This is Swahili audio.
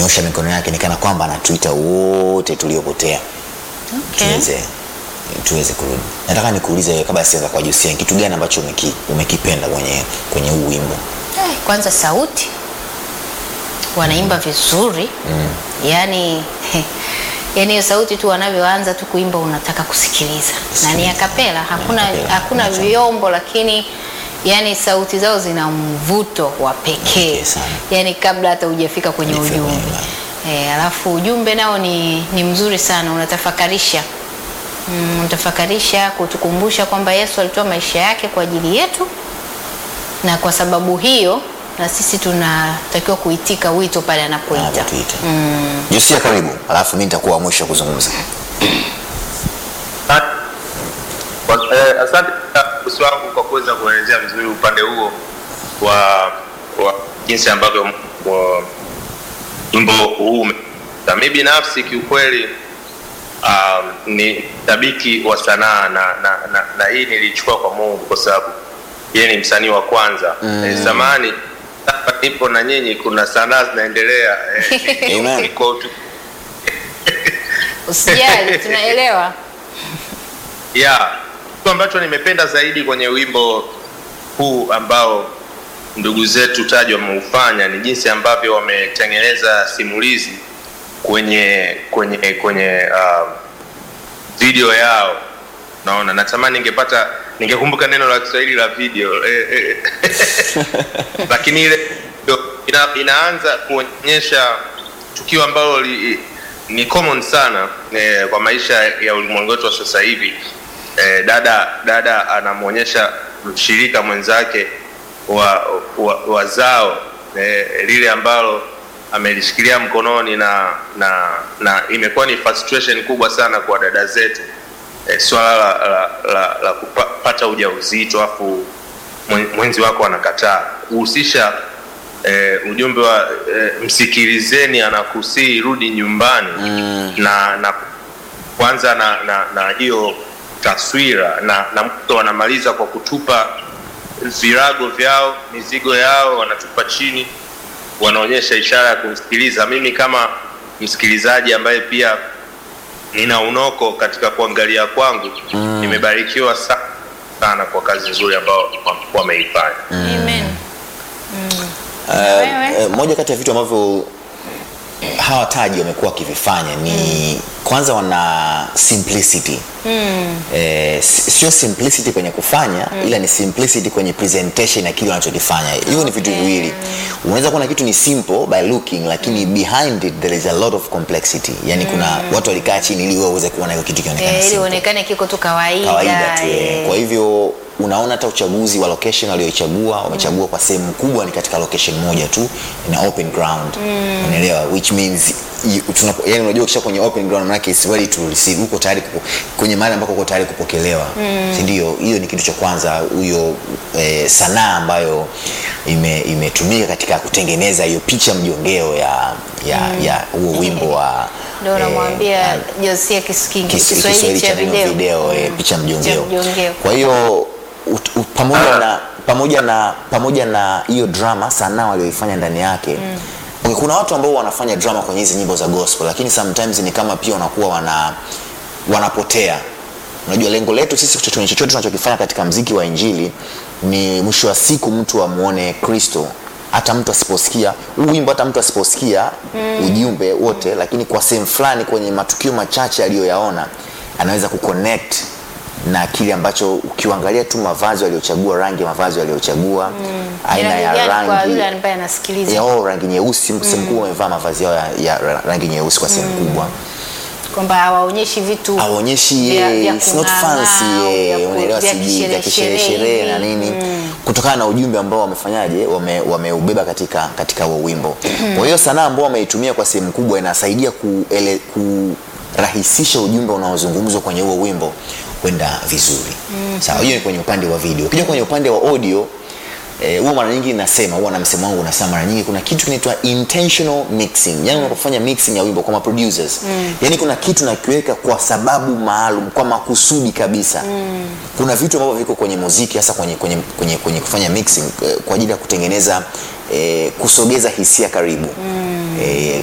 amenyosha mikono yake ni kana kwamba anatuita wote tuliopotea Okay. tuweze tuweze kurudi. Nataka nikuulize wewe kabla sianza kwa Josia, ni kitu gani ambacho umeki, umekipenda kwenye kwenye huu wimbo? Eh, kwanza sauti wanaimba vizuri mm. yaani yaani hiyo sauti tu wanavyoanza tu kuimba unataka kusikiliza na ni akapela hakuna, acapella, hakuna hakuna vyombo lakini yani sauti zao zina mvuto wa pekee Pekee sana. yani kabla hata hujafika kwenye Hujafika kwenye ujumbe e, alafu ujumbe nao ni, ni mzuri sana unatafakarisha mm, unatafakarisha kutukumbusha kwamba yesu alitoa maisha yake kwa ajili yetu na kwa sababu hiyo na sisi tunatakiwa kuitika wito pale anapoita Anavyotuita. Josia, karibu, alafu mimi nitakuwa wa mwisho kuzungumza. Kwa- eh, Asante bosi wangu kwa kuweza kuelezea vizuri upande huo wa, wa jinsi ambavyo wa- wimbo huu ume- na mi binafsi kiukweli um, ni shabiki wa sanaa na, na, na, na hii nilichukua kwa Mungu kwa sababu yeye ni msanii wa kwanza mm. eh, zamani hapa nipo na nyinyi kuna sanaa zinaendelea eh, Amen. niko tu- usijali tunaelewa ya kitu ambacho nimependa zaidi kwenye wimbo huu ambao ndugu zetu taji wameufanya ni jinsi ambavyo wametengeneza simulizi kwenye kwenye kwenye uh, video yao naona natamani ningepata ningekumbuka neno la kiswahili la video eh, eh. lakini ile ndio ina, inaanza kuonyesha tukio ambalo li, ni common sana eh, kwa maisha ya ulimwengu wetu wa sasa hivi eh, dada dada anamwonyesha mshirika mwenzake wa, wa, wa zao eh, lile ambalo amelishikilia mkononi na na na imekuwa ni frustration kubwa sana kwa dada zetu eh, swala la, la, la, la kupata ujauzito afu mwen- mwenzi wako anakataa kuhusisha eh, ujumbe wa eh, msikilizeni anakusii rudi nyumbani mm. na na kwanza na na na hiyo taswira na na mto wanamaliza kwa kutupa virago vyao mizigo yao wanatupa chini wanaonyesha ishara ya kumsikiliza mimi kama msikilizaji ambaye pia nina unoko katika kuangalia kwangu mm. nimebarikiwa sa- sana kwa kazi nzuri ambao wa- wameifanya Amen. Uh, Wewe? uh, moja kati ya vitu ambavyo hawa taji wamekuwa wakivifanya ni kwanza wana simplicity mm. eh, si- sio simplicity kwenye kufanya mm. ila ni simplicity kwenye presentation ya kile wanachokifanya hivyo ni vitu viwili unaweza kuona kitu ni simple by looking lakini behind it there is a lot of complexity yani kuna watu walikaa chini ili wewe uweze kuona hiyo kitu kionekana Eh, ili simple uonekane kiko tu kawaida, kawaida tu eh. eh. kwa hivyo unaona hata uchaguzi wa location walioichagua wamechagua kwa sehemu kubwa ni katika location moja tu ina open ground unaelewa which means you- tunapo- yani unajua ukisha kwenye open ground maana is ready to receive uko tayari kupo, kwenye mahali ambako uko tayari kupokelewa si ndio hiyo ni kitu cha kwanza huyo eh, sanaa ambayo ime- imetumika katika kutengeneza hiyo picha mjongeo ya ya ya huo wimbo wa ndio eh, namwambia ah, Josia Kis- King- Kis- Kiswahili cha neno video, video eh, Mm. picha Cha mjongeo mjongeo. kwa hiyo ut- ut- pamoja na pamoja na pamoja na hiyo drama sanaa walioifanya ndani yake mm. okay, kuna watu ambao wanafanya drama kwenye hizi nyimbo za gospel lakini sometimes ni kama pia wanakuwa wana wanapotea unajua lengo letu sisi chochote chochote tunachokifanya katika mziki wa injili ni mwisho wa siku mtu amuone kristo hata mtu asiposikia huu wimbo hata mtu asiposikia mm. ujumbe wote lakini kwa sehemu fulani kwenye matukio machache aliyoyaona anaweza kuconnect na kile ambacho ukiangalia tu mavazi waliochagua rangi ya mavazi waliochagua mm. aina Ni ya rangi gani kwa rangi yule ambaye anasikiliza ya oh, rangi nyeusi sehemu kubwa wamevaa mavazi yao ya, ya ra- rangi nyeusi kwa sehemu kubwa kwamba hawaonyeshi vitu aonyeshi vya- eh, vya it's not kung'aa, fancy eh, vya ku- unaelewa vya sijui vya kisherehe- kisherehe na hivi. nini kutokana na ujumbe ambao wamefanyaje wame- wameubeba katika katika huo wimbo kwa hiyo sanaa ambao wameitumia kwa sehemu kubwa inasaidia kuele, kurahisisha ujumbe unaozungumzwa kwenye huo wimbo kwenda vizuri sawa hiyo ni kwenye upande wa video ukija kwenye upande wa audio Eh, huwa mara nyingi nasema huwa na msemo wangu nasema mara nyingi kuna kitu kinaitwa intentional mixing yani unapofanya mixing ya wimbo kama producers mm. yani kuna kitu nakiweka kwa sababu maalum kwa makusudi kabisa mm. kuna vitu ambavyo viko kwenye muziki hasa kwenye, kwenye, kwenye, kwenye kufanya mixing eh, kwa ajili ya kutengeneza eh, kusogeza hisia karibu mm. eh,